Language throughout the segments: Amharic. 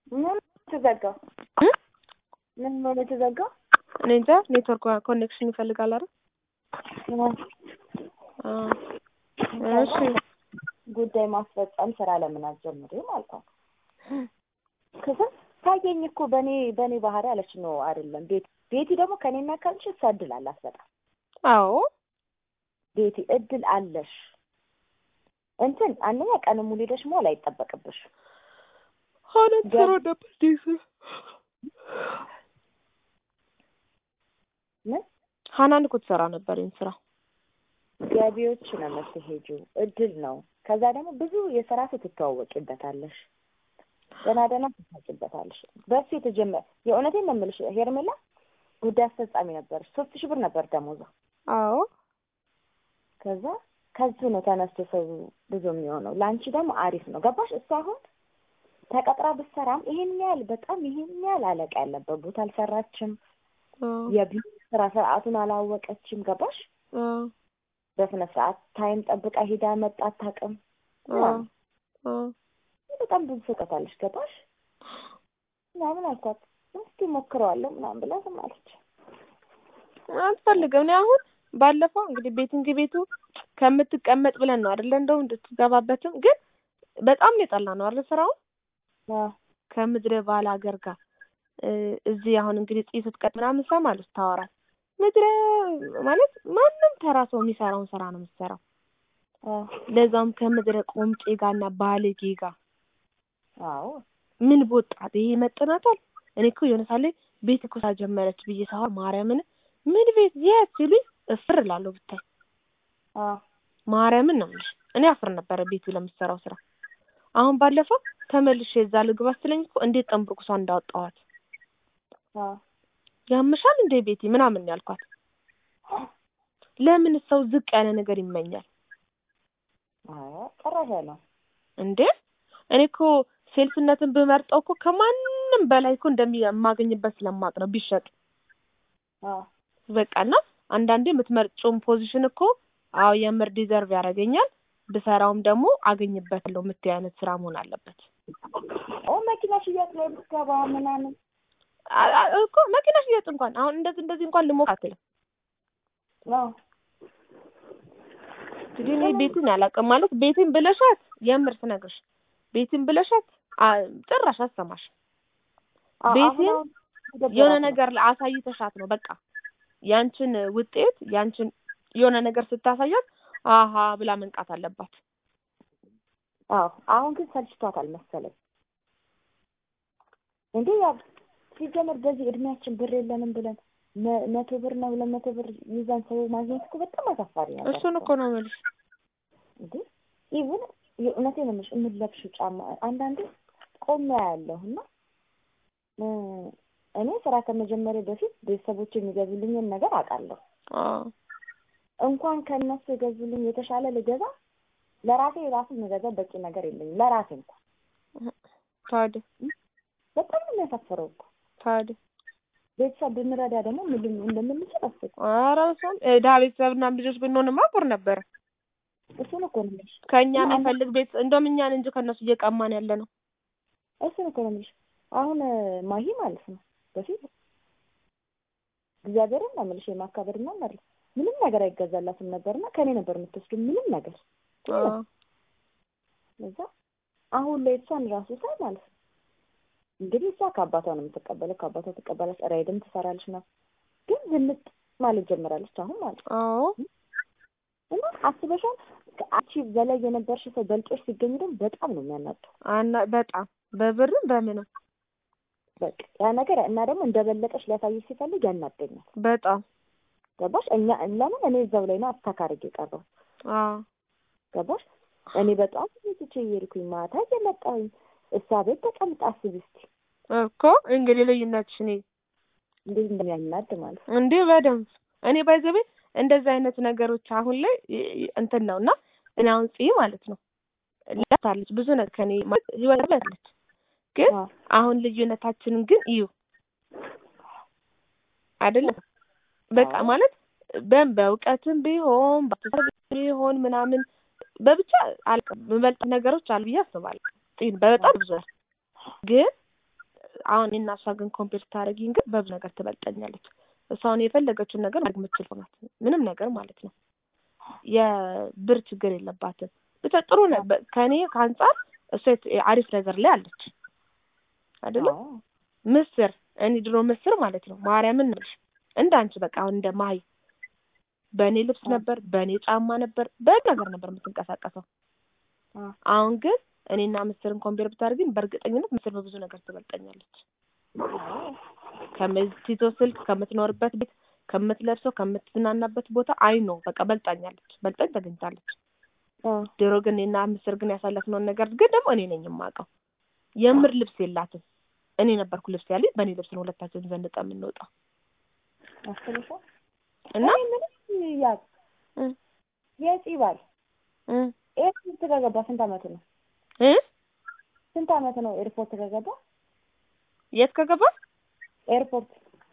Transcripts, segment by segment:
ምን ተዘጋው? እ? ምን ሆነ የተዘጋው? እኔ እንጃ ኔትወርክ ኮኔክሽን ይፈልጋል አይደል? አዎ። እሺ ጉዳይ ማስፈጸም ስራ ለምን አትጀምሪም አልኳት። ከዛ ታየኝ እኮ በኔ በኔ ባህሪ አለች። ነው አይደለም ቤቲ ቤቲ ደግሞ ከኔና ከአንቺ እሷ እድል አላት በጣም አዎ ቤቲ እድል አለሽ። እንትን አንደኛ ቀን ሙሉ ሄደሽ መዋል አይጠበቅብሽ። ሆነ ጥሩ ነበር ዲስ ምን ሀናን እኮ ትሰራ ነበር ይህን ስራ። ገቢዎች ነው የምትሄጂው፣ እድል ነው። ከዛ ደግሞ ብዙ የስራ ሰው ትተዋወቂበታለሽ፣ ደህና ደህና ትታጭበታለሽ። በሱ የተጀመረ የእውነቴን ነው የምልሽ ሄርሜላ ጉዳይ አስፈጻሚ ነበር። ሶስት ሺህ ብር ነበር ደሞዟ። አዎ ከዛ ከሱ ነው ተነስቶ ሰው ብዙ የሚሆነው። ለአንቺ ደግሞ አሪፍ ነው። ገባሽ? እሱ አሁን ተቀጥራ ብትሰራም ይሄን ያህል በጣም ይሄን ያህል አለቃ ያለበት ቦታ አልሰራችም። አዎ የቢሮ ስራ ስርዓቱን አላወቀችም። ገባሽ? አዎ በስነ ስርዓት ታይም ጠብቃ ሄዳ መጣ አታውቅም። አዎ አዎ በጣም ብዙ ሰቀታለች። ገባሽ? ምናምን አልኳት። እስኪ ሞክረዋለሁ ምናምን ብላ ዝም አለች። አትፈልግም። እኔ አሁን ባለፈው እንግዲህ ቤቲንግ ቤቱ ከምትቀመጥ ብለን ነው አይደለ? እንደው እንድትገባበትም ግን በጣም ነው የጠላ ነው አይደል? ስራውን አዎ ከምድረ ባል ሀገር ጋር እ እዚህ አሁን እንግዲህ ጽይ ስትቀጥ ምናምን ሰማለሁ ስታወራል። ምድረ ማለት ማንም ተራ ሰው የሚሰራውን ስራ ነው የምትሰራው። አዎ ለዛውም ከምድረ ቆምጬ ጋርና ባለጌ ጋር አዎ ምን በወጣት ይሄ ይመጥናታል። እኔ እኮ የሆነ ሳለ ቤት እኮ ሳጀመረች ብዬ ሳወራ ማርያምን ምን ቤት የት ሲሉኝ እፍር እላለሁ ብታይ አዎ ማርያምን ነው የምልሽ። እኔ አፍር ነበረ ቤቱ ለምትሰራው ስራ። አሁን ባለፈው ተመልሼ እዛ ልግባ ስትለኝ እኮ እንዴት ጠንብርኩሷ እንዳወጣኋት አዎ ያምሻል እንዴ ቤቲ ምናምን ነው ያልኳት። ለምን ሰው ዝቅ ያለ ነገር ይመኛል አዎ ጨረሰ ነው። እንዴ? እኔ እኮ ሴልስነትን ብመርጠው እኮ ከማንም በላይ እኮ እንደማገኝበት ስለማቅ ነው ቢሸጥ አዎ በቃ እና አንዳንዴ የምትመርጪውን ፖዚሽን እኮ አዎ የምር ዲዘርቭ ያደርገኛል ብሰራውም ደግሞ አገኝበታለሁ የምትይ አይነት ስራ መሆን አለበት። ኦ መኪና ሽያጭ ላይ ብትገባ ምናምን አ- አ- እኮ መኪና ሽያጭ እንኳን አሁን እንደዚህ እንደዚህ እንኳን ልሞክር አትልም። አዎ እንግዲህ እኔ ቤትን አላውቅም ማለት ቤትን ብለሻት የምር ስነግርሽ ቤትን ብለሻት አ- ጭራሽ አሰማሽ አዎ ቤቴን አሁን አሁን የሆነ ደብራት ነው። ነገር አሳይተሻት ነው በቃ ያንቺን ውጤት ያንቺን የሆነ ነገር ስታሳያት አሀ ብላ መንቃት አለባት። አዎ አሁን ግን ሰልችቷታል መሰለኝ። እንዴ ያው ሲጀመር በዚህ እድሜያችን ብር የለንም ብለን መ- መቶ ብር ነው ሁለት መቶ ብር ይዘን ሰው ማግኘት እኮ በጣም አሳፋሪ ነገር እሱን እኮ ነው የምልሽ። እንዴ ኢቭን የእውነቴን ነው የምልሽ የምትለብሺው ጫማ አንዳንዴ ቆሜ ያለሁ እና እ እኔ ስራ ከመጀመሪያ በፊት ቤተሰቦች የሚገዙልኝን ነገር አውቃለሁ። አዎ እንኳን ከእነሱ የገዙልኝ የተሻለ ልገዛ ለራሴ ራሱ የምገዛ በቂ ነገር የለኝም። ለራሴ እንኳን ታዲያ በጣም ነው የሚያሳፍረው እኮ ታዲያ ቤተሰብ ብንረዳ ደግሞ ምን ልም- እንደምንችል አስብ። ኧረ በስመ አብ ድሀ ቤተሰብና ልጆች ብንሆንማ ጥሩ ነበረ። እሱን እኮ ነው የምልሽ። ከእኛ እና የሚፈልግ ቤት እንደውም እኛን እንጂ ከእነሱ እየቀማን ያለ ነው። እሱን እኮ ነው የምልሽ። አሁን እ ማሂ ማለት ነው በፊት እግዚአብሔርን ነው የምልሽ የማካበድና ማለት ምንም ነገር አይገዛላትም ነበርና ከኔ ነበር የምትወስዱ ምንም ነገር አዎ እዛ አሁን ላይ እሷን ራሱ ሳይ ማለት ነው እንግዲህ እሷ ከአባቷ ነው የምትቀበለው፣ ከአባቷ ትቀበላለች፣ ራይድም ትሰራለች ነው ግን ዝንጥ ማለት ጀምራለች አሁን ማለት ነው። አዎ እና አስበሻል ከአንቺ በላይ የነበርሽ ሰው በልጦሽ ሲገኝ ደግሞ በጣም ነው የሚያናደው። አና በጣም በብርም በምንም በቃ ያ ነገር እና ደግሞ እንደበለጠሽ ሊያሳይሽ ሲፈልግ ያናደኛል። በጣም ገባሽ? እኛ ለምን እኔ እዛው ላይ ነው አስተካርግ የቀረው አዎ ገባሽ? እኔ በጣም ትቼ እየሄድኩኝ ማታ እየመጣሁኝ እሷ ቤት ተቀምጣ አስቢ እስኪ እኮ እንግዲህ ልዩነትሽ እኔ እንዴት እንደሚያናድ ማለት ነው። እንዴ በደንብ እኔ ባይዘቤ እንደዚህ አይነት ነገሮች አሁን ላይ ይ- ይ- እንትን ነው እና እኔ አሁን ጽይ ማለት ነው ላታለች ብዙ ነገር ከኔ ማለት ህይወት ላይ አለች ግን አዎ አሁን ልዩነታችንን ግን እዩ አይደለም በቃ አዎ። ማለት በም በእውቀትም ቢሆን በአስተሳሰብ ቢሆን ምናምን በብቻ አልቀ በመልጥ ነገሮች አሉ ብዬ አስባለሁ ጽይን በጣም ብዙ ግን አሁን እኔና እሷ ግን ኮምፔር ስታደርጊኝ ግን በብዙ ነገር ትበልጠኛለች። እሷ አሁን የፈለገችውን ነገር ማድረግ የምትችል ሰው ናት። ምንም ነገር ማለት ነው። የብር ችግር የለባትም። ብቻ ጥሩ ነ ከእኔ ከአንጻር እሷ የት- አሪፍ ነገር ላይ አለች አይደለ? አዎ። ምስር እኔ ድሮ ምስር ማለት ነው ማርያምን ነሽ እንደ አንቺ በቃ አሁን እንደ ማይ በእኔ ልብስ አዎ። ነበር፣ በእኔ ጫማ ነበር፣ በእኔ ነገር ነበር የምትንቀሳቀሰው። አዎ። አሁን ግን እኔና ምስርን ኮምፔር ብታደርግኝ በእርግጠኝነት ምስር በብዙ ነገር ትበልጠኛለች። አዎ። ከምትይዞ ስልክ፣ ከምትኖርበት ቤት፣ ከምትለብሰው፣ ከምትዝናናበት ቦታ አይ ነው በቃ በልጣኛለች፣ በልጣኝ ተገኝታለች። አዎ። ድሮ ግን እኔና ምስር ግን ያሳለፍነውን ነገር ግን ደግሞ እኔ ነኝ የማውቀው። የምር ልብስ የላትም። እኔ ነበርኩ ልብስ ያለኝ። በእኔ ልብስ ነው ሁለታችን ዘንጣ የምንወጣው አስበሻል? እና እኔ ምንም ያዝ እ የፂ ባል እ ኤርፖርት ከገባ ስንት አመቱ ነው? እ ስንት አመት ነው ኤርፖርት ከገባ? የት ከገባ ኤርፖርት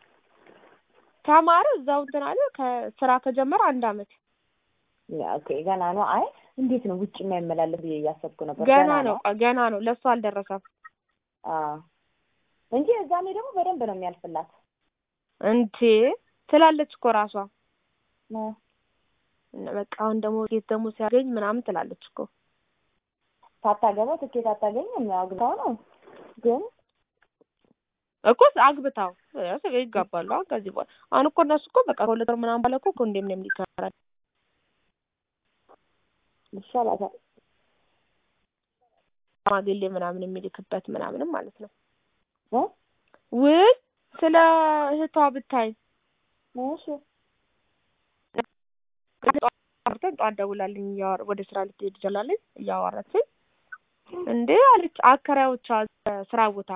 ተማረ እዛው እንትን አለ ከስራ ከጀመረ አንድ አመት ያ ኦኬ፣ ገና ነው። አይ እንዴት ነው ውጭ የማይመላለስ ብዬ እያሰብኩ ነበር። ገና ነው ገና ነው ለእሱ አልደረሰም አዎ እንጂ እዛኔ ደግሞ በደንብ ነው የሚያልፍላት። እንዴ ትላለች እኮ ራሷ እ እና በቃ አሁን ደግሞ ሴት ደግሞ ሲያገኝ ምናምን ትላለች እኮ ሳታገባ ትኬት አታገኝም። ያው አግብታው ነው ግን እኮ አግብታው እሱ ይጋባሉ። አሁን ከዚህ በኋላ አሁን እኮ እነሱ እኮ በቃ ከሁለት ወር ምናምን ባለ እኮ ኮንዶሚኒየም ሊከራል ይሻላታል። ሽማግሌ ምናምን የሚልክበት ምናምንም ማለት ነው። እ ውይ ስለ እህቷ ብታይ እሺ ጠዋት ጠዋት ደውላልኝ እያወራ ወደ ስራ ልትሄድ ትችላለች እያወራችኝ እንዴ አለች አከራዮቿ ስራ ቦታ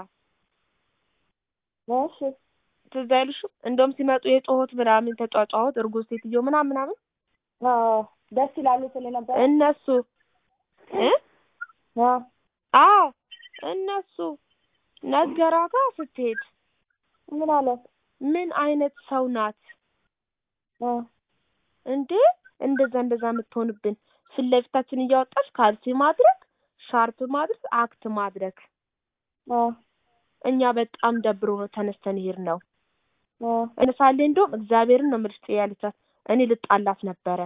እሺ ትዝ አይልሽም? እንደውም ሲመጡ የጮሆት ምናምን ተጫጫሁት እርጉዝ ሴትዮ ምናምን ምናምን አዎ ደስ ይላሉ ስል ነበር። እነሱ እ አዎ አዎ እነሱ ነገራታ ስትሄድ ምን አለ? ምን አይነት ሰው ናት እ እንዴ እንደዛ እንደዛ የምትሆንብን ፊት ለፊታችን እያወጣች ካልሲ ማድረግ ሻርፕ ማድረግ አክት ማድረግ እ እኛ በጣም ደብሮ ነው ተነስተን ይሄድ ነው እ እነሳሌ እንደውም እግዚአብሔርን ነው ምርጥ ያለቻት እኔ ልጣላት ነበረ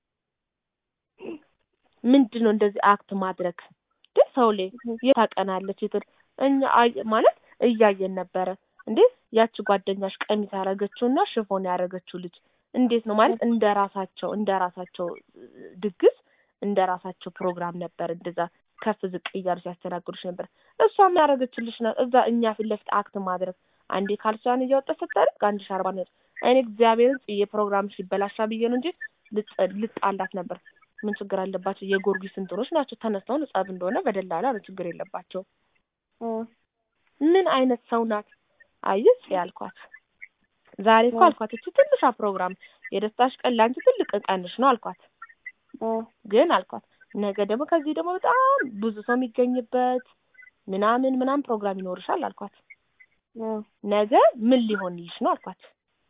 ምንድን ነው እንደዚህ አክት ማድረግ ግን ሰው ላይ የታቀናለች የት እኛ አይ- ማለት እያየን ነበረ እንዴ ያቺ ጓደኛሽ ቀሚስ ያደረገችውና ሽፎን ያደረገችው ልጅ እንዴት ነው ማለት እንደ ራሳቸው እንደ ራሳቸው ድግስ እንደ ራሳቸው ፕሮግራም ነበር እንደዛ ከፍ ዝቅ እያሉ ሲያስተናግዱሽ ነበር እሷ ምን ያደረገችልሽ ነው እዛ እኛ ፊት ለፊት አክት ማድረግ አንዴ ካልሷን እያወጣ ስታደርግ አንድ ሺ አርባ ነው እኔ እግዚአብሔርን ጽዬ ፕሮግራምሽ ይበላሻ ብዬ ነው እንጂ ልጥ- ልጣላት ነበር ምን ችግር አለባቸው የጎርጊስ እንትኖች ናቸው ተነስተው ጸብ እንደሆነ በደላላ ነው ችግር የለባቸው እ ምን አይነት ሰው ናት አየች ያልኳት ዛሬ እኮ እ አልኳት እቺ ትንሿ ፕሮግራም የደስታሽ ቀን ለአንቺ ትልቅ ቀንሽ ነው አልኳት እ ግን አልኳት ነገ ደግሞ ከዚህ ደግሞ በጣም ብዙ ሰው የሚገኝበት ምናምን ምናምን ፕሮግራም ይኖርሻል አልኳት እ ነገ ምን ሊሆንልሽ ነው አልኳት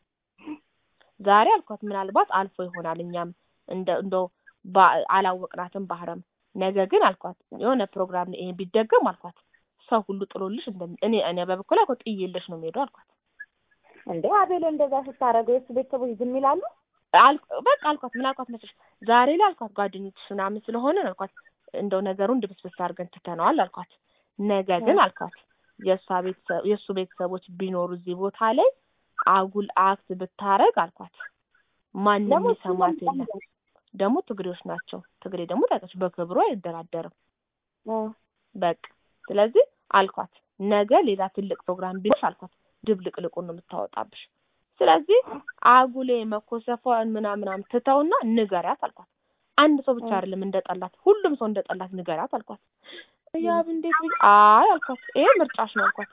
ዛሬ አልኳት ምናልባት አልፎ ይሆናል እኛም እንደ እንደው ባ- አላወቅናትም ባህረም ነገ ግን አልኳት የሆነ ፕሮግራም ይሄ ቢደገም አልኳት ሰው ሁሉ ጥሎልሽ እንደሚ እኔ እኔ በበኩል አልኳት ጥዬልሽ ነው የምሄደው አልኳት እንዴ አቤል እንደዛ ስታደርገው የእሱ ቤተሰቦች ዝም ይላሉ? አልኩ- በቃ አልኳት ምን አልኳት መሰለሽ ዛሬ ላይ አልኳት ጓደኞችሽ ምናምን ስለሆነ አልኳት እንደው ነገሩን ድብስብስ አድርገን ትተነዋል አልኳት ነገ ግን አልኳት የእሷ ቤተሰብ የእሱ ቤተሰቦች ቢኖሩ እዚህ ቦታ ላይ አጉል አክት ብታረግ አልኳት ማንም ደግሞ እሱ የሚሰማት በጣም የለም ደግሞ ትግሬዎች ናቸው ትግሬ ደግሞ ታውቂያለሽ በክብሩ አይደራደርም እ በቃ ስለዚህ አልኳት ነገ ሌላ ትልቅ ፕሮግራም ቢኖርሽ አልኳት ድብልቅልቁን ነው የምታወጣብሽ ስለዚህ አጉሌ መኮሰፏን ምናምናም ትተውና ንገሪያት አልኳት አንድ ሰው ብቻ እ አይደለም እንደጠላት ሁሉም ሰው እንደጠላት ንገሪያት አልኳት ያብ እንዴት ብዬ አይ አልኳት ይሄ ምርጫሽ ነው አልኳት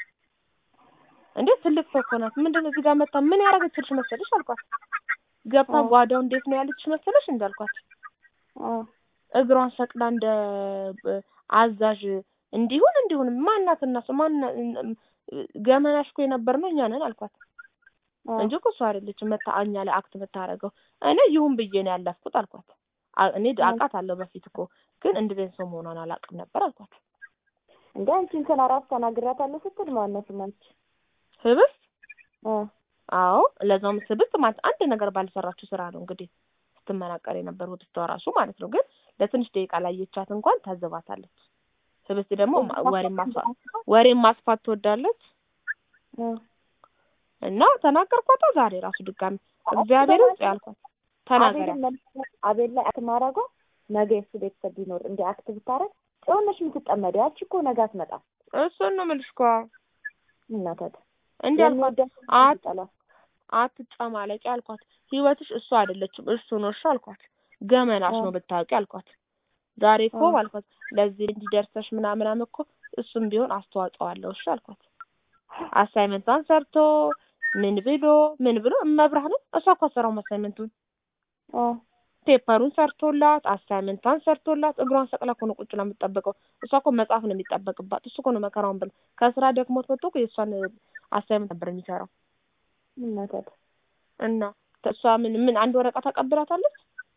እንዴ ትልቅ ሰው እኮ ናት ምንድን ነው እዚህ ጋር መጣ ምን ያደረገችልሽ መሰለሽ አልኳት ገብታ እ ጓዳው እንዴት ነው ያለችሽ መሰለሽ እንዳልኳት እ እግሯን ሰቅላ እንደ ብ- አዛዥ እንዲሁን እንዲሁን ማናት እና እሱ ማን ገመናሽ እኮ የነበርነው እኛ ነን አልኳት እ እንጂ እኮ እሷ አይደለችም መታ እኛ ላይ አክት የምታደርገው እኔ ይሁን ብዬ ነው ያለፍኩት አልኳት አ- እኔ እ አውቃታለሁ በፊት እኮ ግን እንደዚህ አይነት ሰው መሆኗን አላውቅም ነበር አልኳት እንደ አንቺ እንትን አራስ ተናግራታለሁ ስትል ማነው ስማች? ህብስት እ አዎ ለዛውም ህብስት ማለት አንድ ነገር ባልሰራችው ስራ ነው እንግዲህ ስትመናቀር የነበር ህብስቷ ራሱ ማለት ነው። ግን ለትንሽ ደቂቃ ላየቻት እንኳን ታዘባታለች። ህብስት ደግሞ ማ- ወሬን ማስፋት ወሬን ማስፋት ትወዳለች እ እና ተናገርኳታ ዛሬ ራሱ ድጋሚ እግዚአብሔር ውስጥ ያልኳት ተናገሪያ አቤልን መልስ- አቤል ላይ አክት ማድረጓ ነገ የሱ ቤተሰብ ቢኖር እንደ አክት ብታረግ ጽዮነሽ የምትጠመደ ያቺ እኮ ነገ አትመጣም። እሱን ነው የምልሽ እኮ እናታት እንዲህ አልኳት አት ጠላት አትጨማለቂ አልኳት። ህይወትሽ እሱ አይደለችም እሱ ነው እሺ አልኳት። ገመናሽ ነው ብታውቂ አልኳት። ዛሬ እኮ አዎ። አልኳት ለዚህ እንዲደርሰሽ ምናምናም እኮ እሱም ቢሆን አስተዋጽኦ አለው እሺ አልኳት። አሳይመንቷን ሰርቶ ምን ብሎ ምን ብሎ እመብርሃንን እሷ እኮ አትሰራውም አሳይመንቱን እ ፔፐሩን ሰርቶላት አሳይመንቷን ሰርቶላት እግሯን ሰቅላ እኮ ነው ቁጭ ነው የምትጠብቀው። እሷ እኮ መጽሐፍ ነው የሚጠበቅባት። እሱ እኮ ነው መከራውን ብሎ ከስራ ደክሞት መጥቶ እኮ የእሷን አሳይመንት ነበር የሚሰራው እናታት እና እሷ ምን ምን አንድ ወረቀት አቀብላታለች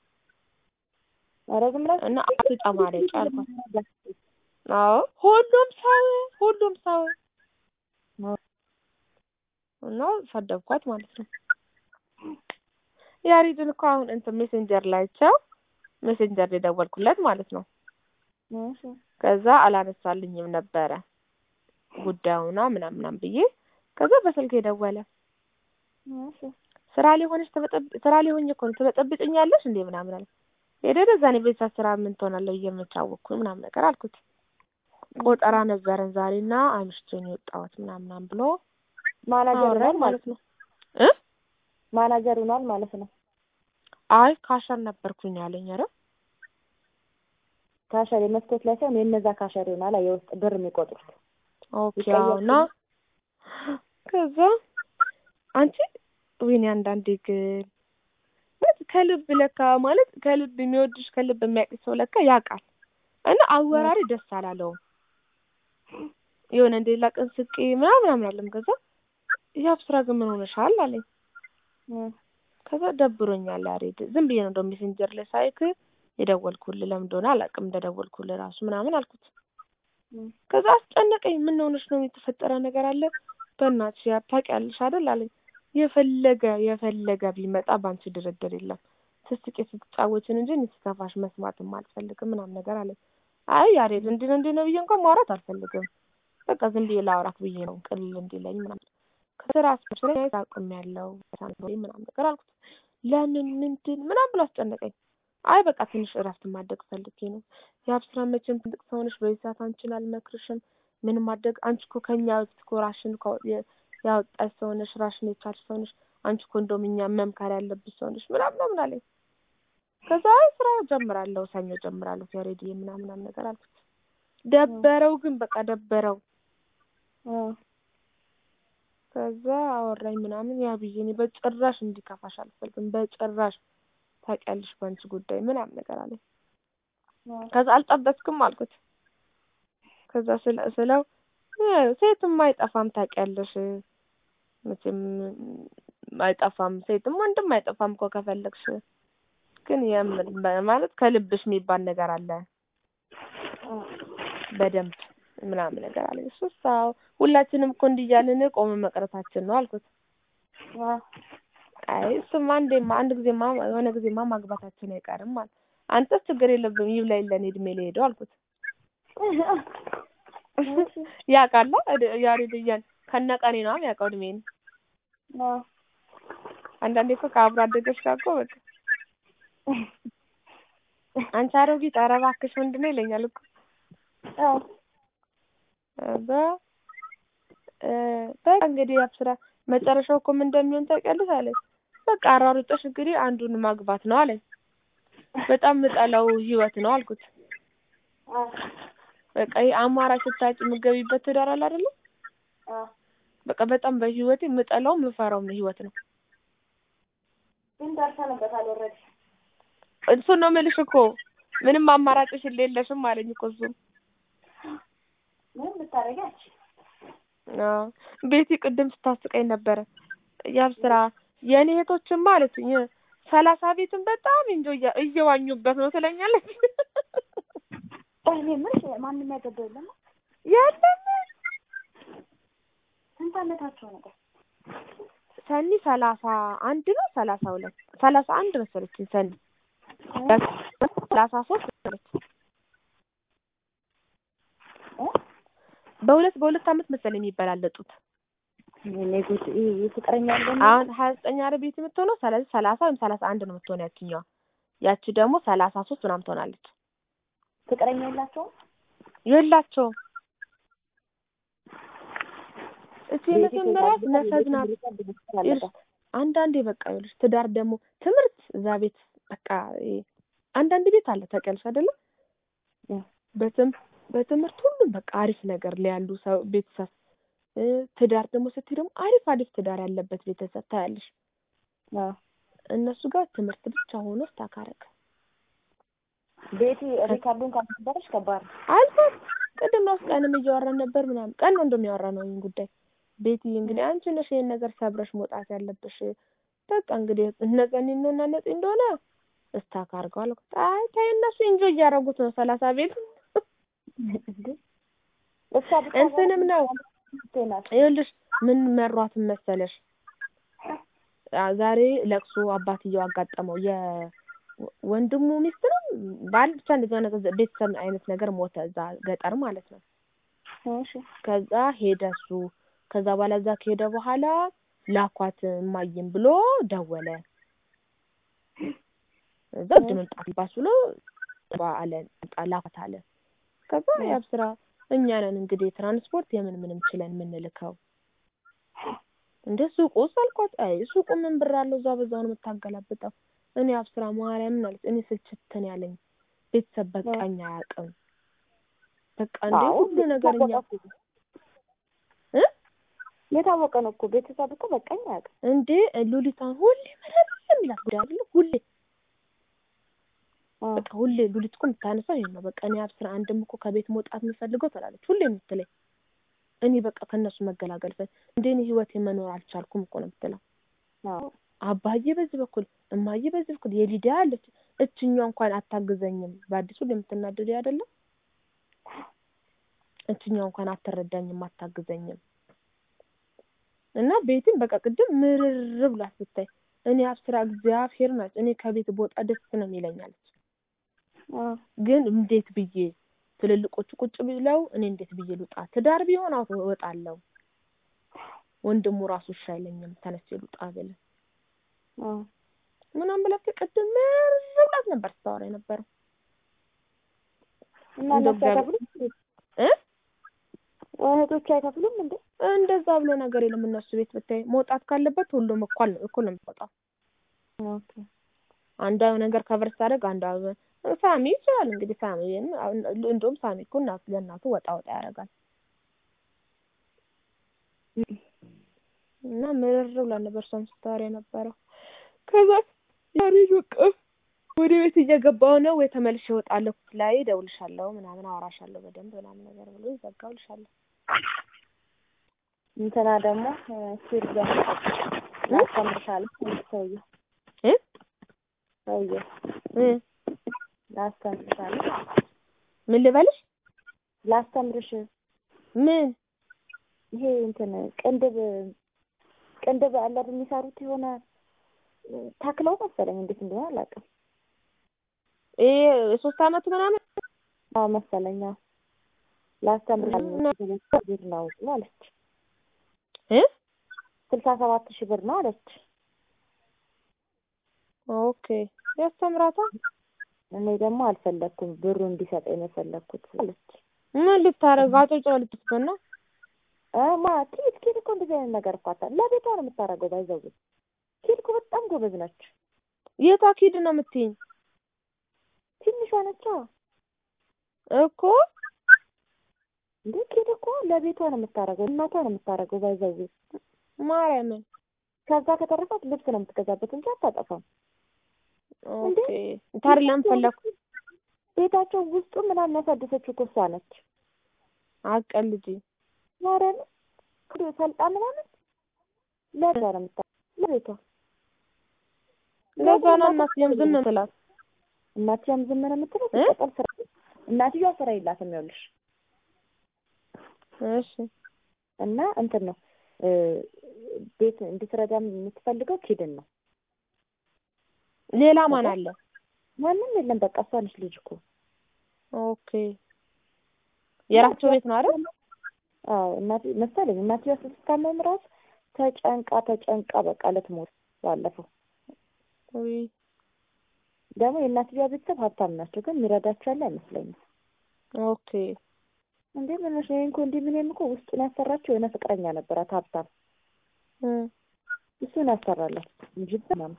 ኧረ ዝም ብላችሁ እና አትጨማለቂ አልኳት። አዎ ሁሉም ሰው ሁሉም ሰው እና ሰደብኳት ማለት ነው። ያሬድን እኮ አሁን እንትን ሜሴንጀር ላይቸው ሜሴንጀር የደወልኩለት ማለት ነው። እሺ ከዛ አላነሳልኝም ነበረ ጉዳዩና ምናምን ምናምን ብዬ ከዛ በስልክ የደወለ እሺ ስራ ላይ ሆነሽ ትበጠብ ስራ ላይ ሆኜ እኮ ነው ትበጠብጭኛለሽ እንዴ ምናምን አለ። ሄደህ እዛ እኔ ቤተሰብ ስራ ምን ትሆናለህ ብዬ የምቻወቅኩኝ ምናምን ነገር አልኩት። ቆጠራ ነበረን ዛሬና አምሽቼ ነው የወጣሁት ምናምን ምናምን ብሎ ማናጀር አወራኝ ሆኗል ማለት ነው። እ ማናጀር ሆኗል ማለት ነው። አይ ካሸር ነበርኩኝ አለኝ። ኧረ ካሸር የመስኮት ላይ ሳይሆን የእነዛ ካሸር ይሆናል የውስጥ ብር የሚቆጥሩት ኦኬ ይቀየር አዎ። እና ከዛ አንቺ ወይኔ አንዳንዴ ግን ማለት ከልብ ለካ ማለት ከልብ የሚወድሽ ከልብ የሚያውቅሽ ሰው ለካ ያውቃል። እና አወራሪ ደስ አላለውም። የሆነ እንደ ሌላ ቀን ስቄ ምናምን ምናምን አለም። ከዛ ያብ ስራ ግን ምን ሆነሻል አለኝ። እ ከዛ ደብሮኛል ያሬድ ዝም ብዬ ነው እንደው ሜሴንጀር ላይ ሳይክ የደወልኩልህ ለምን እንደሆነ አላውቅም እንደደወልኩልህ ራሱ ምናምን አልኩት። እ ከዛ አስጨነቀኝ። ምን ሆነሽ ነው? የተፈጠረ ነገር አለ? በእናትሽ ያ ታውቂያለሽ አይደል አለኝ። የፈለገ የፈለገ ቢመጣ በአንቺ ድርድር የለም። ስትስቂ ስትጫወችን እንጂ እኔ ሲከፋሽ መስማትም አልፈልግም ምናምን ነገር አለኝ። አይ ያሬድ እንዲህ ነው እንዲህ ነው ብዬ እንኳን ማውራት አልፈልግም። በቃ ዝም ብዬ ላውራት ብዬ ነው ቅልል እንዲለኝ ምናምን ከስራ አስመስለኝ አቁም ያለው ምናምን ነገር አልኩት። ለምን ምንድን ምናምን ብሎ አስጨነቀኝ። አይ በቃ ትንሽ እረፍት ማድረግ ፈልጌ ነው። የሀብ ስራ መቼም ትልቅ ሰው ነሽ፣ በዚህ ሰዓት አንቺን አልመክርሽም። ምን ማድረግ አንቺ እኮ ከኛ በፊት እኮ ራሽን እኮ የ- ያወጣሽ ሰው ነሽ፣ ራሽን የቻልሽ ሰው ነሽ። አንቺ እኮ እንደውም እኛ መምከር ያለብሽ ሰው ነሽ ምናምን ምናምን አለኝ። ከዛ አይ ስራ ጀምራለሁ፣ ሰኞ ጀምራለሁ ከሬዲ ምናምን ምናምን ነገር አልኩት። ደበረው ግን በቃ ደበረው። እ ከዛ አወራኝ ምናምን ያ ብዬ እኔ በጭራሽ እንዲከፋሽ አልፈልግም፣ በጭራሽ ታውቂያለሽ በአንቺ ጉዳይ ምናምን ነገር አለኝ። እ ከዛ አልጠበስክም አልኩት። ከዛ ስለ- ስለው እ ሴትም አይጠፋም ታውቂያለሽ፣ መቼም አይጠፋም፣ ሴትም ወንድም አይጠፋም እኮ ከፈለግሽ፣ ግን የምር ማለት ከልብሽ የሚባል ነገር አለ እ በደንብ ምናምን ነገር አለኝ። እሱስ አዎ ሁላችንም እኮ እንዲህ እያልን ቆመ መቅረታችን ነው አልኩት። እ አይ እሱማ አንዴማ አንድ ጊዜማ የሆነ ጊዜማ ማግባታችን አይቀርም ማለት አንተስ ችግር የለብም ይብላኝ ለእኔ እድሜ ልሄደው አልኩት። ያውቃላ እድ- ያሬድ እያለ ከነቀኔ ነው የሚያውቀው እድሜን። እ አንዳንዴ እኮ ከአብሮ አደገች ጋር እኮ በቃ አንቺ አሮጊት ኧረ እባክሽ ምንድን ነው ይለኛል እኮ እ በ እ በቃ እንግዲህ ያብ ስራ መጨረሻው እኮ ምን እንደሚሆን ታውቂያለሽ አለኝ። በቃ አሯሩጠሽ እንግዲህ አንዱን ማግባት ነው አለኝ። በጣም ምጠላው ህይወት ነው አልኩት። እ በቃ ይሄ አማራጭ ስታጭ የምትገቢበት ትዳር አለ አይደለ? እ በቃ በጣም በህይወቴ የምጠላው የምፈራውም ህይወት ነው። ግን ደርሰንበታል ኦልሬዲ። እሱን ነው የምልሽ እኮ ምንም አማራጭሽ የለሽም አለኝ እኮ እሱም። ምንም ልታደርጊ አትችይም። አዎ ቤቲ ቅድም ስታስቀኝ ነበረ። ያብ ስራ የእኔ እህቶችማ አለችኝ ሰላሳ ቤትን በጣም እንጆ እየዋኙበት ነው ትለኛለች። እኔ የምልሽ ማንም ያገባው የለም የለም ስንት አመታቸው ነው? ሰኒ ሰላሳ አንድ ነው ሰላሳ ሁለት ሰላሳ አንድ መሰለችኝ ሰኒ ሰላሳ ሶስት መሰለች እ? በሁለት በሁለት አመት መሰለኝ የሚበላለጡት እኔ ጉድ ይሄ ፍቅረኛ ያለው አሁን ሀያ ዘጠኝ አረ ቤት የምትሆነው ስለዚህ ሰላሳ ወይም ሰላሳ አንድ ነው የምትሆነው ያችኛዋ ያቺ ደግሞ ሰላሳ ሶስት ምናምን ትሆናለች ፍቅረኛ የላቸውም? የላቸውም እቺ የመጀመሪያ ነፈዝ ናት ይኸውልሽ፣ አንዳንዴ በቃ ይኸውልሽ ትዳር ደግሞ ትምህርት እዛ ቤት በቃ ይሄ አንዳንድ ቤት አለ ታውቂያለሽ አይደለም እ። በትም በትምህርት ሁሉም በቃ አሪፍ ነገር ላይ ያሉ ሰው ቤተሰብ እ፣ ትዳር ደግሞ ስትይ ደግሞ አሪፍ አሪፍ ትዳር ያለበት ቤተሰብ ታያለሽ አዎ። እነሱ ጋር ትምህርት ብቻ ሆኖ ስታካረግ ቤቲ ሪካርዱን ካልነበረች ከባድ ነው። አልፏት ቅድም ራሱ ቀንም እያወራን ነበር ምናምን ቀን ነው እንደሚያወራ ነው ይህን ጉዳይ ቤቲ እንግዲህ አንቺ ነሽ ይሄን ነገር ሰብረሽ መውጣት ያለብሽ በቃ እንግዲህ እነ ጸኒ ነው እና ነፂ እንደሆነ እስታክ አድርገዋል አይ ተይ እነሱ ኢንጆይ እያደረጉት ነው ሰላሳ ቤት እንዴ እሷ ብቻ እንትንም ነው ናት። ይኸውልሽ ምን መሯትን መሰለሽ አ- ዛሬ ለቅሶ አባትየው አጋጠመው የወንድሙ ሚስት ነው ባል ብቻ እንደዚህ አይነት ቤተሰብ አይነት ነገር ሞተ እዛ ገጠር ማለት ነው እሺ ከዛ ሄደ እሱ ከዛ በኋላ እዛ ከሄደ በኋላ ላኳት እማዬም ብሎ ደወለ እዛ እጅ መምጣት ይባስ ብሎ አለ ላኳት አለ ከዛ ያብ ስራ እኛ ነን እንግዲህ ትራንስፖርት የምን ምንም ችለን የምንልከው እንደ ሱቁ ውስጥ አልኳት አይ ሱቁ ምን ብር አለው እዛ በዛ ነው የምታገላብጠው እኔ አብስራ ማርያምን አለች እኔ ስልችትን ያለኝ ቤተሰብ በቃኝ አያውቅም በቃ እንደ አዎ፣ ሁሉ ነገር እኛ እ የታወቀ ነው እኮ ቤተሰብ እኮ በቃኝ አያውቅም። እንዴ ሉሊቷን ሁሌ ምንም የሚላት ጉዳይ አይደለም ሁሌ አዎ። በቃ ሁሌ ሉሊት እኮ የምታነሳው ይሄን ነው በቃ እኔ አብስራ አንድም እኮ ከቤት መውጣት የምፈልገው ትላለች ሁሌ የምትለኝ እኔ በቃ ከእነሱ መገላገል ፈ እንደ እኔ ህይወቴ መኖር አልቻልኩም እኮ ነው የምትለው አዎ። አባዬ በዚህ በኩል እማዬ በዚህ በኩል የሊዲያ አለች እችኛ እንኳን አታግዘኝም በአዲሱ የምትናደድ አይደለም እችኛ እንኳን አትረዳኝም አታግዘኝም እና ቤትን በቃ ቅድም ምርር ብላት ብታይ እኔ አብስራ እግዚአብሔር ናት እኔ ከቤት በወጣ ደስ ነው የሚለኛለች አዎ። ግን እንዴት ብዬ ትልልቆቹ ቁጭ ብለው እኔ እንዴት ብዬ ልውጣ ትዳር ቢሆን አውቶ እወጣለሁ ወንድሙ ራሱ እሺ አይለኝም ተነስቼ ልውጣ ብል አዎ። ምናምን ብላት ቅድም ምር ብላት ነበር ስታወራ የነበረው እና እንደው እነሱ አይከፍሉም እንዴ? እ እህቶቹ አይከፍሉም እንዴ? እንደዛ ብሎ ነገር የለም እነሱ ቤት ብታይ መውጣት ካለበት ሁሉም እኩል ነው እኩል ነው የሚወጣው ኦኬ። አንዷ ነገር ከቨር ስታደርግ አንዷ ሳሚ ይችላል እንግዲህ ሳሚ እንደውም ሳሚ እኮ እናቱ ለእናቱ ወጣ ወጣ ያደርጋል እና ምርር ብላ ነበር እሷም ስታወራ የነበረው ከዛ ዛሬ በቃ ወደ ቤት እየገባሁ ነው ወይ ተመልሼ እወጣለሁ ላይ እደውልሻለሁ ምናምን አወራሻለሁ በደንብ ምናምን ነገር ብሎ ይዘጋውልሻለሁ እንትና ደግሞ ሲል ደግሞ ላስተምርሻለሁ ሰውዬው እ ሰውዬው እ ላስተምርሻለሁ ምን ልበልሽ ላስተምርሽ ምን ይሄ እንትን ቅንድብ ቅንድብ አለ አይደል የሚሰሩት የሆነ ተክለው መሰለኝ እንዴት እንደሆነ አላውቅም። ይሄ የሶስት አመት ምናምን አዎ መሰለኝ። አዎ ላስተምርሻለሁ ብር ነው አለች። እ ስልሳ ሰባት ሺህ ብር ነው አለች። ኦኬ ያስተምራታ እኔ ደግሞ አልፈለግኩም ብሩ እንዲሰጠኝ ነው የፈለግኩት አለች። ምን ልታረግ አጮጭራ ልትስበና እ ማ ኪድ ኪድ እኮ እንደዚህ አይነት ነገር እኮ አታ ለቤቷ ነው የምታደርገው። ባይዘው ኪድ እኮ በጣም ጎበዝ ነች። የቷ ኪድ ነው የምትይኝ ትንሿ ነች እኮ እንዴ ኪድ እኮ ለቤቷ ነው የምታደርገው፣ እናቷ ነው የምታደርገው። ባይዘው ማርያምን ከዛ ከተረፋት ልብስ ነው የምትገዛበት እንጂ አታጠፋም። ኦኬ ታዲያ ለምን ፈለኩ ቤታቸው ውስጡ ምናምን ያሳደሰችው እኮ እሷ ነች። አቀልጂ ማርያም ሰልጣ ምናምን ለቤቷ ነው የምታ ለቤቷ ለዛ ነው እናትየም ዝም ትላት እናትየም ዝም ነው የምትለው። እ? ሲቀጥል ስራ እናትየዋ ስራ የላትም። ይኸውልሽ እሺ እና እንትን ነው እ ቤት እንድትረዳ የምትፈልገው ኪድን ነው። ሌላ ማን አለ? ማንም የለም። በቃ እሷ ነች ልጅ እኮ ኦኬ የራቸው ቤት ነው አይደል? አዎ እናት መሰለኝ እናትየዋ ስትታመም እራሱ ተጨንቃ ተጨንቃ በቃ ልትሞት ባለፈው። ውይ ደግሞ የእናትየዋ ቤተሰብ ሀብታም ናቸው፣ ግን የሚረዳቸው ያለ አይመስለኝም። ኦኬ እንዴ ምን ነሽ? እኔ እኮ እንዲህ ምንም እኮ ውስጡን ያሰራቸው የሆነ ፍቅረኛ ነበራት ሀብታም፣ እ እሱን ያሰራላት እንጂ ምናምን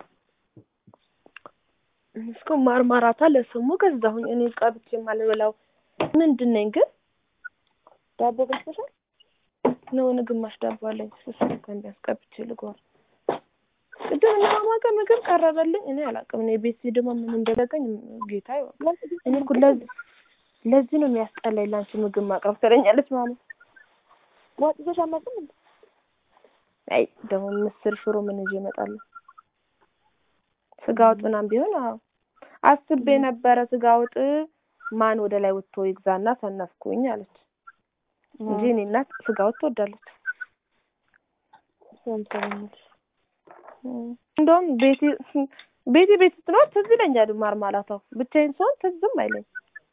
እስኮ ማርማራታ ለስሙ ገዛሁኝ እኔ ቀብቼ የማልበላው ምንድን ነኝ ግን ዳቦ ገዝተሻል? የሆነ ግማሽ ዳቦ አለኝ እሱ እንኳን ቢያስቀብቼ ልጓር ቅድም ማማ ጋር ምግብ ቀረበልኝ እኔ አላውቅም እኔ ቤት ደግሞ ምን እንደደረገኝ ጌታ ይወቅ እኔ እኮ ለዚህ ለዚህ ነው የሚያስጠላኝ ለአንቺ ምግብ ማቅረብ ትለኛለች ማለት ወጥ ይዘሽ አትመጭም እንዴ? አይ ደግሞ ምስር ሽሮ ምን ይዤ እመጣለሁ ስጋ ወጥ ምናምን ቢሆን አዎ አስቤ ነበረ ስጋ ወጥ ማን ወደ ላይ ወጥቶ ይግዛና ሰነፍኩኝ አለች እንጂ እኔ እናት ስጋ ወጥ ትወዳለች እሱን ትለኛለሽ። እንደውም ቤቴ ቤቴ ቤት ስትኖር ትዝ ይለኛል ማርማላታው ብቻዬን ስሆን ትዝም አይለኝ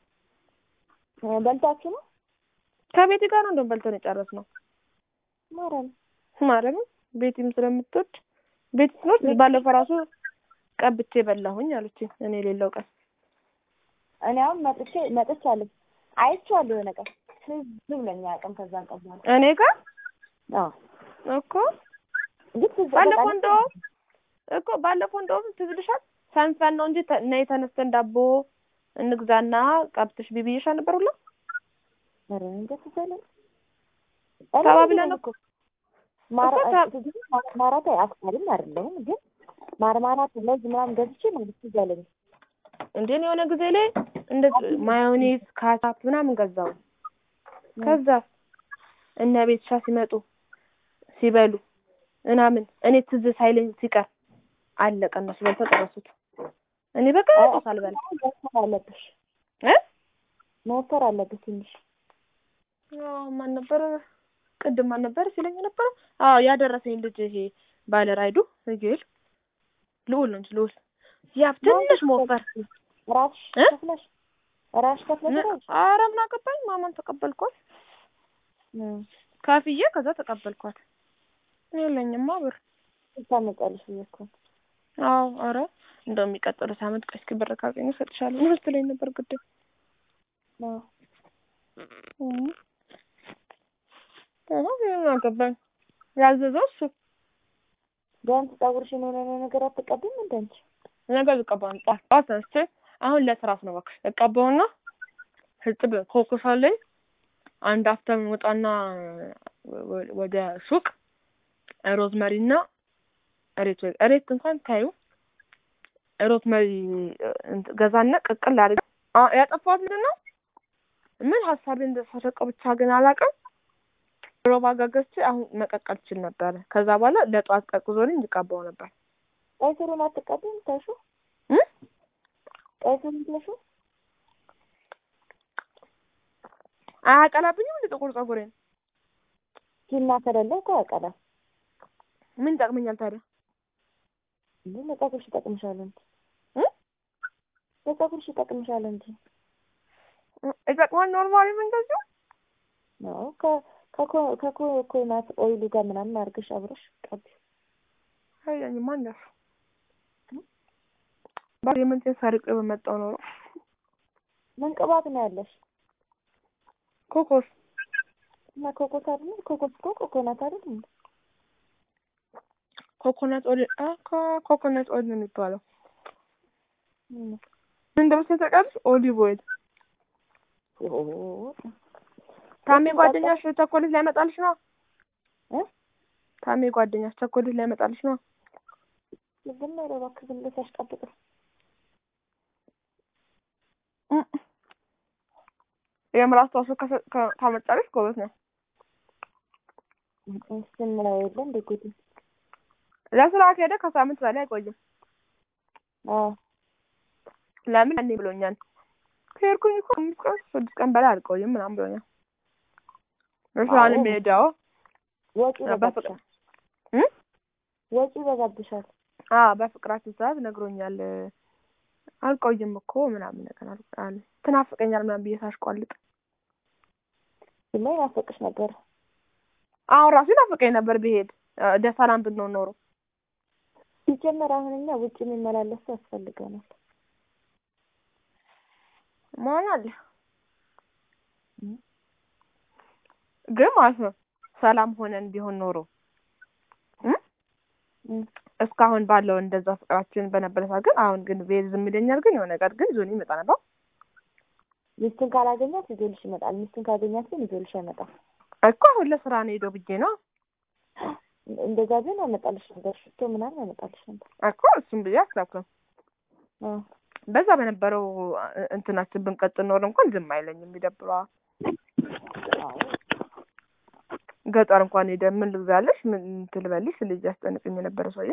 እ በልታችሁ ነው ከቤቴ ጋር ነው እንደውም በልተን የጨረስነው ማረም ማርያምን ቤቲም ስለምትወድ ቤት ስትኖር ባለፈው ራሱ ቀብቼ በላሁኝ አለችኝ እኔ የሌለው ቀን እኔ አሁን መጥቼ መጥቻለሁ አይቼዋለሁ የሆነ ቀን ትዝ ብሎኝ አያውቅም። ከዛን ቀን በኋላ እኔ ጋር አዎ እኮ ግን ትዝ ባለፈው በቃ እንደውም እኮ ባለፈው እንደውም ትዝ ብልሻል ሰንፈን ነው እንጂ ተ- ነይ ተነስተን ዳቦ እንግዛና ቀብትሽ ቢብዬሽ ነበር ሁላ ኧረ እንጃ ትዝ አይለኝም። ተባብለን እኮ ማራ እኮ ተ- ማራታ አፍቃሪም አይደለሁም ግን ማርማራት ለዚህ ምናምን ገዝቼ ማለት ትዝ አይለኝም። እንዴ እኔ የሆነ ጊዜ ላይ እንደዚህ ማዮኔዝ ካቻፕ ምናምን ገዛው ከዛ እነ ቤትሻ ሲመጡ ሲበሉ ምናምን እኔ ትዝ ሳይለኝ ሲቀር አለቀ። እነሱ በልተው ጨረሱት። እኔ በቃ ጭስ አልበላ መወፈር አለብሽ እ መወፈር አለብሽ ትንሽ አዎ ማን ነበር ቅድም ማን ነበር ሲለኝ ነበር? አዎ ያደረሰኝ ልጅ ይሄ ባለ ራይዱ ይል ልዑል ነው እንጂ ልዑል ያብ ትንሽ መወፈር ራስሽ እ? ከፍለሽ ራስሽ ከፍለሽ ራስሽ ኧረ ምን አገባኝ ማማን ተቀበልኳት ካፍዬ ከዛ ተቀበልኳት። የለኝማ ብር ታመጫለሽ ብዬሽ እኮ ነው። አዎ ኧረ እንደው የሚቀጥለው ሳምንት ቆይ እስኪ ብር ካገኘሁ እሰጥሻለሁ ነው ስትለኝ ነበር ቅድም። አዎ እም። አዎ ምን አገባኝ ያዘዘው እሱ ቢያንስ ፀጉርሽን የሆነ ነገር አትቀቢም እንደ አንቺ? ነገ ልቀባው ነው። ጠዋት ጠዋት ተነስቼ አሁን ለስራት ነው እባክሽ እቀባውና ህጥብ ኮኮስ አለኝ አንድ አፍተም ወጣና ወ- ወደ ሱቅ ሮዝመሪና እሬት ወይ እሬት እንኳን ታዩ ሮዝመሪ እንትን ገዛና ቅቅል አድርግ አ- ያጠፋሁት ምንድን ነው ምን ሀሳቤ እንደተሰረቀው ብቻ ግን አላውቅም። ሮባ ጋር ገዝቼ አሁን መቀቀል ችል ነበረ። ከዛ በኋላ ለጠዋት ቀቅዞልኝ እንዲቀባው ነበር ቀይ ስሩን አትቀቢም ታሹ? እ ቀይ ስሩን ታሹ? አያቀላብኝም እንደ ጥቁር ፀጉሬን ሂና ከሌለ እኮ ያቀላል። ምን ይጠቅመኛል ታዲያ? እንዴ ለፀጉርሽ ይጠቅምሻል እንጂ እ ለፀጉርሽ ይጠቅምሻል እንጂ ይጠቅማል ኖርማሊ ምን እንደዚሁ ነው ከ- ከኮ- ከኮኮናት ኦይሉ ጋር ምናምን አድርገሽ አብረሽ ቀቢ። አያኝማ እንደሱ ባል የምንቴን ሰርቄ በመጣው ኖሮ ምን ቅባት ነው ያለሽ? ኮኮስ እና ኮኮስ አይደል? ኮኮስ እኮ ኮኮናት አይደል እንዴ? ኮኮናት ኦይል አ ኮ- ኮኮናት ኦይል ነው የሚባለው። ምን ምን እንደምትል ታውቂያለሽ? ኦሊቭ ኦይል። ኦ ታሜ ጓደኛሽ ቸኮሌት ሊያመጣልሽ ነው። እ ታሜ ጓደኛሽ ቸኮሌት ሊያመጣልሽ ነው። ዝም በለው እባክህ፣ ዝም ብለሽ አሽቃብጥ። እም። የምር አስተዋጽኦ ከሰ- ከ- ካመጣልሽ ጎበዝ ነው። ስንለው የለ እንደ ጉድ። ለስራ ከሄደ ከሳምንት በላይ አይቆይም። አዎ ለምን ያኔ ብሎኛል። ከሄድኩኝ እኮ አምስት ቀን ስድስት ቀን በላይ አልቆይም ምናምን ብሎኛል። እሱ አሁን አዎ። የሚሄደው ወጪ በፍቅር ይበዛብሻል። እ? ወጪ ይበዛብሻል። አ በፍቅራችን ሰዓት ነግሮኛል። አልቆይም እኮ ምናምን ነገር አል- አለ ትናፍቀኛል ምናምን ብዬ ሳሽቋልጥ ዝም ብሎ ይናፍቅሽ ነበር። አሁን ራሱ ይናፍቀኝ ነበር ብሄድ አ፣ ደስ ሰላም ብንሆን ኖሮ ሲጀመር አሁን እኛ ውጭ የሚመላለስ ሰው ያስፈልገናል። መሆን አለ ግን ማለት ነው ሰላም ሆነን ቢሆን ኖሮ እ? እም። እስካሁን ባለው እንደዛ ፍቅራችን በነበረ ሰዓት ግን አሁን ግን ቤት ዝም ይለኛል። ግን የሆነ ቀን ግን ዞን ይመጣ ነበር። ሚስቱን ካላገኛት ይዞልሽ ይመጣል። ሚስቱን ካገኛት ግን ይዞልሽ አይመጣም። እኮ አሁን ለስራ ነው ሄደው ብዬ ነው እንደዛ ቢሆን ያመጣልሽ ነበር። ሽቶ ምናምን ያመጣልሽ ነበር። እኮ እሱም ብዬ አስታውክም አዎ። በዛ በነበረው እ- እንትናችን ብንቀጥል ኖር እንኳን ዝም አይለኝም። ይደብረዋል። አዎ። ገጠር እንኳን ሄደ ምን ልግዛለሽ ምን ትልበልሽ ልጅ ያስጨንቅኝ የነበረ ሰውዬ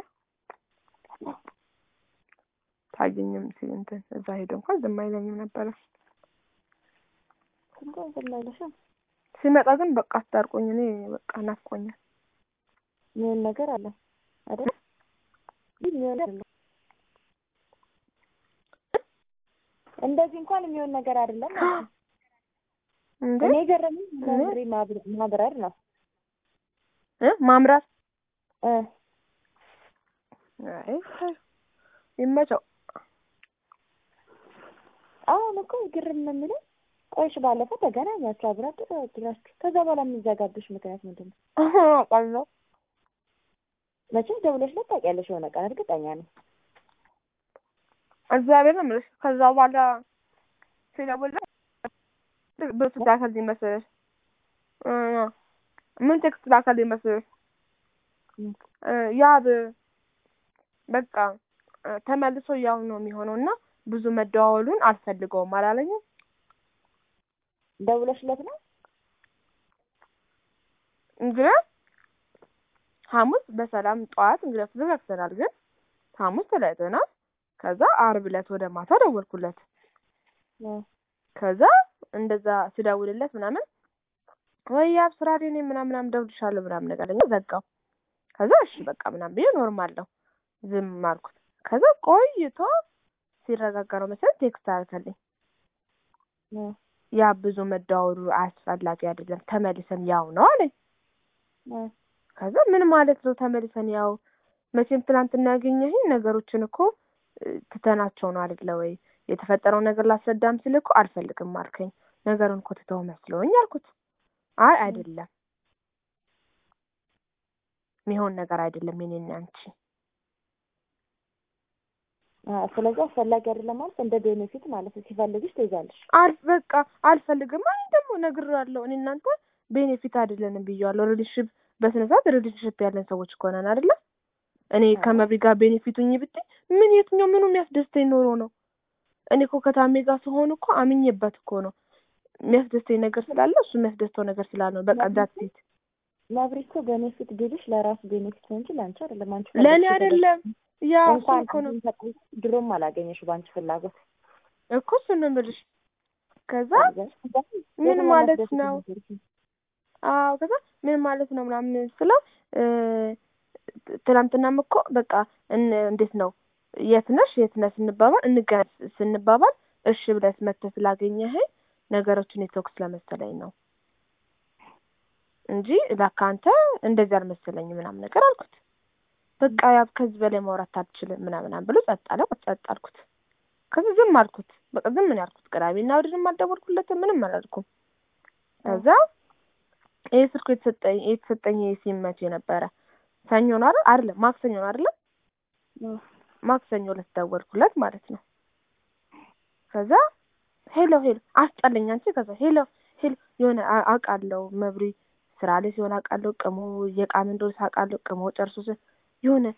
ታየኝም ሲል እንትን እዛ ሄደ እንኳን ዝም አይለኝም ነበረ። እንኳን ዝም አይልሽም። ሲመጣ ግን በቃ አስታርቆኝ እኔ በቃ ናፍቆኛል። የሚሆን ነገር አለ አይደል? ግን የሚሆን አይደለም። እንደዚህ እንኳን የሚሆን ነገር አይደለም ማለት ነው። እንዴ እኔ የገረመኝ መምሪ ማብር- ማብረር ነው እ ማምራት እ አይ ይመቸው። አሁን እኮ ግርም ነው የሚለው ቆይሽ ባለፈው ተገናኛችሁ አብራችሁ ተወድራችሁ ከዛ በኋላ የሚዘጋብሽ ምክንያት ምንድን ነው? አውቃለሁ መቼም ደውለሽ ታውቂያለሽ የሆነ ቀን እርግጠኛ ነኝ። እግዚአብሔር ነው የምልሽ። ከዛ በኋላ ሲደውልልኝ ብዙ ላከልኝ መሰለሽ እ ምን ቴክስት ላከልኝ መሰለሽ እም። እ ያብ በቃ እ ተመልሶ ያው ነው የሚሆነው እና ብዙ መደዋወሉን አልፈልገውም አላለኝም። ደውለሽለት ነው? እንግዲህ ሐሙስ በሰላም ጠዋት እንግዲህ ተዘጋግተናል፣ ግን ሐሙስ ተለያይተናል። ከዛ አርብ ዕለት ወደ ማታ ደወልኩለት። እ ከዛ እንደዛ ስደውልለት ምናምን ወይ ያብ ስራ ላይ ነኝ ምናምን ምናምን ደውልሻለሁ ምናምን ነገር አለኝ። ዘጋው። ከዛ እሺ በቃ ምናምን ብዬ ኖርማል ነው ዝም አልኩት። ከዛ ቆይቶ ሲረጋጋ ነው መሰለኝ ቴክስት አልከልኝ እ ያ ብዙ መደዋወሉ አስፈላጊ አይደለም፣ ተመልሰን ያው ነው አለኝ። እ ከዛ ምን ማለት ነው ተመልሰን ያው? መቼም ትናንትና ያገኘኸኝ ነገሮችን እኮ እ፣ ትተናቸው ነው አይደለ ወይ? የተፈጠረው ነገር ላስረዳም ስል እኮ አልፈልግም አልከኝ። ነገሩን እኮ ትተው መስሎኝ አልኩት። አይ አይደለም፣ የሚሆን ነገር አይደለም የኔና አንቺ አ ስለዚህ አስፈላጊ አይደለም ማለት እንደ ቤኔፊት ማለት ነው። ሲፈልግሽ ትይዛለሽ። አል በቃ አልፈልግም። አይ ደግሞ ነግሬዋለሁ። እኔ እናንተ ቤኔፊት አይደለንም ብዬዋለሁ። ሪሌሽንሽፕ በስነ ስርዓት ሪሌሽንሽፕ ያለን ሰዎች እኮ ነን አይደለ? እኔ አዎ። ከመብሪ ጋር ቤኔፊቱኝ ብትይ ምን የትኛው ምኑ የሚያስደስተኝ ኖሮ ነው? እኔ እኮ ከታሜ ጋር ስሆን እኮ አምኜበት እኮ ነው የሚያስደስተኝ ነገር ስላለ እሱ የሚያስደስተው ነገር ስላለ ነው። በቃ ዳት ሴት መብሪ እኮ ቤኔፊት ቢልሽ ለራሱ ቤኔፊት ነው እንጂ ለአንቺ አይደለም። አንቺ ለእኔ ፈልገሽ አይደለም ያ እሱ እንኳን እኮ ነው አንቺን ድሮም አላገኘሽ በአንቺ ፍላጎት እኮ እሱ ነው የምልሽ። ከዛ ፈልገሽ ምን የትኛው ማለት የሚያስደስት ነው? ነገር ነው? አዎ ከዛ ምን ማለት ነው ምናምን ስለው እ፣ ትናንትናም እኮ በቃ እን- እንዴት ነው የት ነሽ የት ነሽ ስንባባል እንገናኝ ስንባባል እሺ ብለሽ መተህ ስላገኘኸኝ ነገሮችን የተወክ ስለመሰለኝ ነው እንጂ ለካ አንተ እንደዚህ አልመሰለኝ ምናምን ነገር አልኩት። በቃ ያብ ከዚህ በላይ ማውራት አልችልም ምናምን ብሎ ጸጥ አለ። ጸጥ አልኩት። ከዚህ ዝም አልኩት። በቃ ዝም ምን ያልኩት ቅዳሜና እሑድንም አልደወልኩለትም ምንም አላልኩም። ከዛ ይሄ ስልኩ የተሰጠኝ የተሰጠኝ ይሄ ሲም መቼ ነበረ? ሰኞ ነው አይደል? አይደለም ማክሰኞ ነው አይደል? ማክሰኞ ዕለት ደወልኩለት ማለት ነው። ከዛ ሄሎ ሄሎ አስጠለኝ አንቺ። ከዛ ሄሎ ሄሎ የሆነ አ- አውቃለሁ መብሪ ስራ ላይ ሲሆን አውቃለሁ። ቅሞ እየቃም እንደሆነ አውቃለሁ። ቅሞ ጨርሶ ሲ- የሆነ